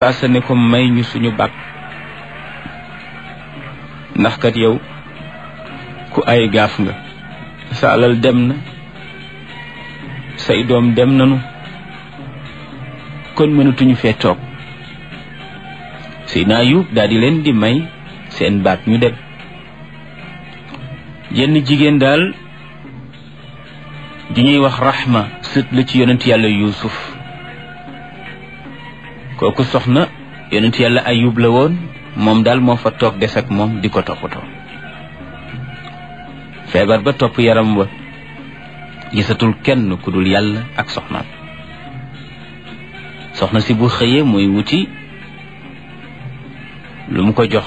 saasa ne ko may ñu suñu baat ndax kat yow ku ay gaaf nga sa alal dem na say doom dem nanu kon mënatuñu fee toog Seydina Ayub daal di leen di may seen baat ñu dem jenn jigéen daal di ñuy wax raxma sët la ci yonent yàlla yuusuf kooku soxna yonent yàlla ayub la woon moom daal moo fa toog des ak moom di ko toppatoo feebar ba topp yaram wa gisatul kenn ku dul yàlla ak soxnaam soxna si bu xëyee muy wuti lu mu ko jox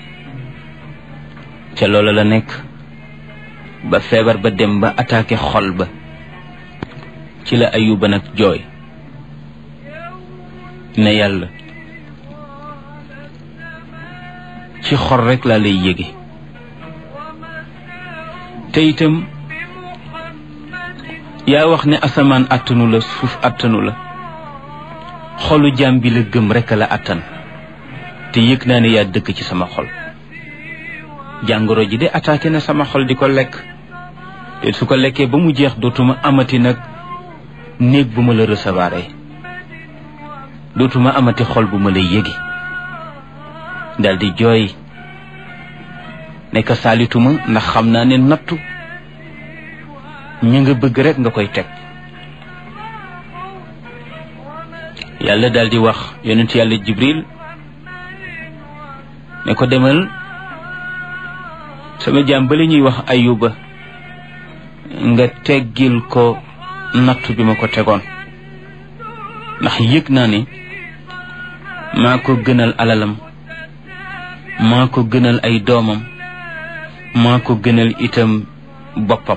ca loola la nekk ba feebar ba dem ba attaqué xol ba ci la ayuba nag jooy ne yàlla ci xol rek laa lay yége te itam yaa wax ne asamaan attanu la suuf attanu la xolu jaam bi la gëm rek la attan te yëg naa ne yaa dëkk ci sama xol jàngoro ji de attaqué na sama xol di ko lekk te su ko lekkee ba mu jeex dootuma amati nag néeg bu ma la recevoir dootuma amati xol bu ma la yégi dal di jooy nekk saalituma ndax xam naa ne nattu ñu nga bëgg rek nga koy teg yàlla dal di wax yonent yàlla jibril ne ko demal sama jaam ba la ñuy wax ayuba nga teggil ko nattu bi ma ko tegoon ndax yëg naa ne maa ko gënal alalam maa ko gënal ay doomam maa ko gënal itam boppam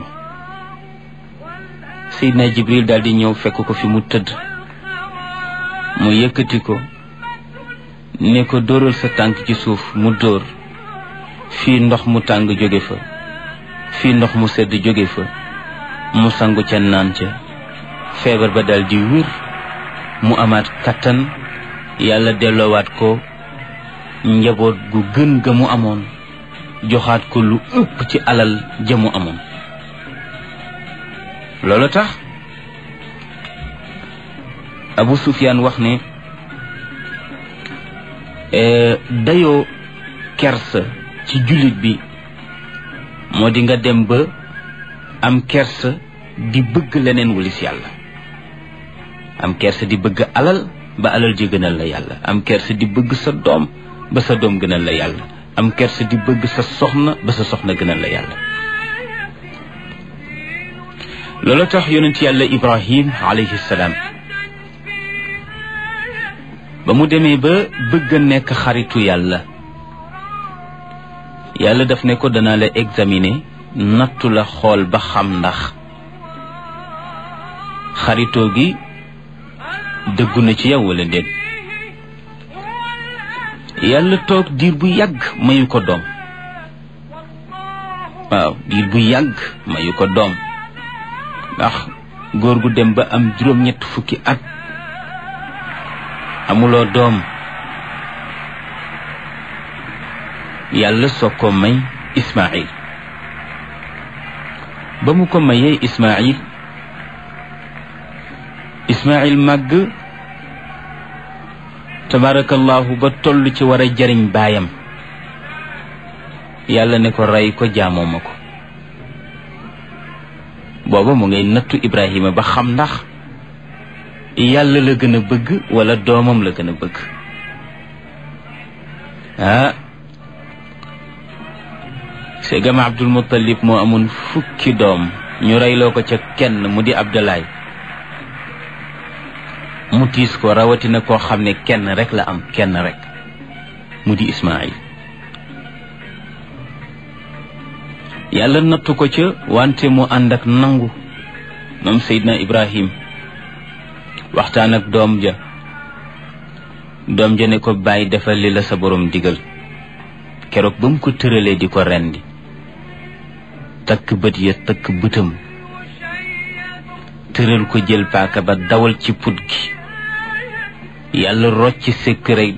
Seydina Jibril daal di ñëw fekk ko fi mu tëdd mu yëkkati ko ne ko dóoral sa tànk ci suuf mu dóor fii ndox mu tàng jóge fa fii ndox mu sedd jóge fa mu sangu ca naan ca feebar ba dal di wér mu amaat kattan yàlla delloowaat ko njaboot gu gën ga mu amoon joxaat ko lu ëpp ci alal ja mu amoon loolu tax Abu Sufyaan wax ne dayoo kersa ci jullit bi moo di nga dem ba am kersa di bëgg leneen wulis yàlla am kersa di bëgg alal ba alal ji gënal la yàlla am kersa di bëgg sa doom ba sa doom gënal la yàlla am kersa di bëgg sa soxna ba sa soxna gënal la yàlla loolu tax yonent yàlla ibrahim alayhi salaam ba mu demee ba bëgg a nekk xaritu yàlla yàlla daf ne ko danaa la examiner nattu la xool ba xam ndax xaritoo gi dëggu na ci yow wala déet yàlla toog diir bu yàgg mayu ko doom waaw diir bu yàgg mayu ko doom ndax góor gu dem ba am juróom-ñett fukki at amuloo doom yàlla soog ko may Ismaayil ba mu ko mayee Ismaayil Ismaayil màgg tabarakallahu ba toll ci war a jariñ baayam yàlla ne ko rey ko jaamoo ma ko booba mu ngay nattu Ibrahima ba xam ndax yàlla la gën a bëgg wala doomam la gën a bëgg ah segam Abdul Muttalib moo amoon fukki doom ñu reyloo ko ca kenn mu di Abdalaay mu tiis ko rawatina koo xam ne kenn rek la am kenn rek mu di Ismaayil yàlla nattu ko ca wante mu ànd ak nangu moom Seydina Ibrahim waxtaan ak doom ja doom ja ne ko bàyyi defal li la sa borom digal keroog ba mu ko tëralee di ko rendi takk bët ya takk bëtam tëral ko jël paaka ba dawal ci put gi yàlla rocc sekk rek